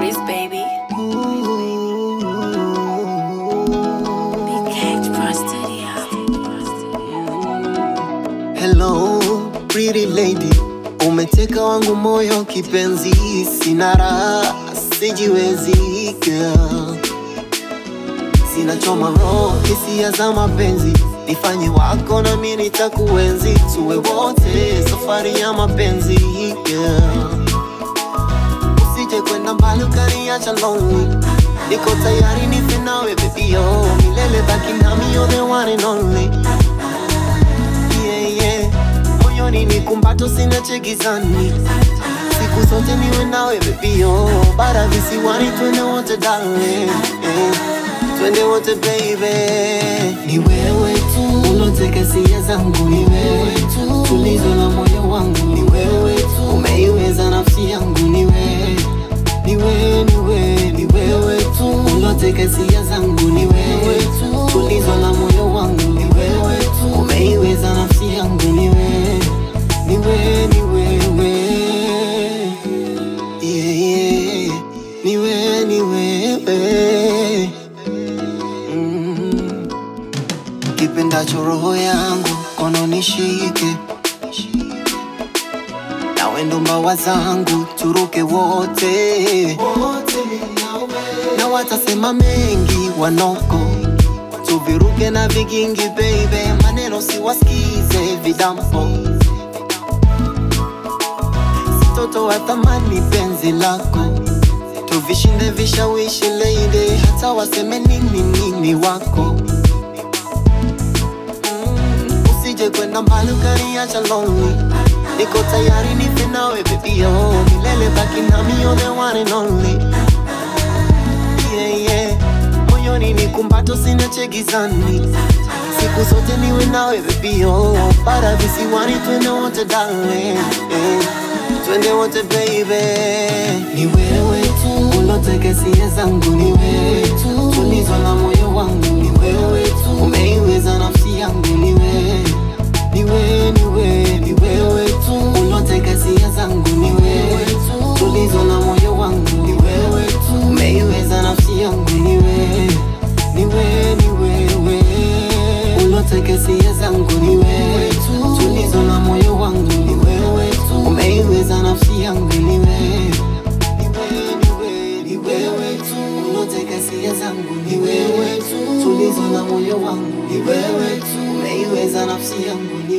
Breeze, baby. Big Cage Pro Studio. Hello, pretty lady, umeteka wangu moyo kipenzi, sina raha, sijiwezi girl. Sinachoma roho, hisia za mapenzi, nifanye wako na mimi nitakuenzi, tuwe wote safari ya mapenzi girl. Usije kwenda mbali ukaniacha lonely, niko tayari nife nawe baby, oh, milele baki nami, you're the one and only yeah, yeah. Moyoni ni kumbato sina chegizani siku zote niwe nawe baby oh. Bara visiwani twende wote darling eh. Twende wote baby Ni wewe tu Uloteka hisia zangu ni wewe tu Tulizo la moyo wangu ni wewe tu Umeiweza nafsi yangu ni wewe ni wewe, ni wewe, ni wewe tu Uloteka hisia zangu ni wewe tu Tulizo la moyo wangu ni wewe tu Umeiweza nafsi yangu ni wewe Ni wewe, ni wewe yeah, yeah. Ni wewe, ni wewe mm. Kipendacho roho yangu kono nishike nawe ndo mbawa zangu turuke wote na watasema mengi wanoko tuviruke na vigingi baby maneno siwasikize vidampo sitoto wa thamani penzi lako tuvishinde vishawishi lady hata waseme nini nini wako Mm, usije kwenda mbali ukaniacha lonely niko tayari nife nawe baby oh milele baki nami you're the one and only yeah, yeah. moyoni ni kumbato sina chegizani siku zote niwe nawe baby oh para visiwani twende wote darling eh. twende wote baby ni wewe tu uloteka hisia zangu ni wewe tu tulizo la moyo wangu ni wewe tu umeiweza nafsi yangu ni wewe ni wewe ni wewe ni wewe tu uloteka hisia zangu ni wewe tu tulizo la moyo wangu ni wewe tu umeiweza nafsi yangu ni wewe ni wewe ni wewe uloteka hisia zangu ni wewe tu tulizo la moyo wangu ni wewe tu umeiweza nafsi yangu ni wewe ni wewe ni wewe ni wewe tu uloteka hisia zangu ni wewe tu tulizo la moyo wangu ni wewe tu umeiweza nafsi yangu ni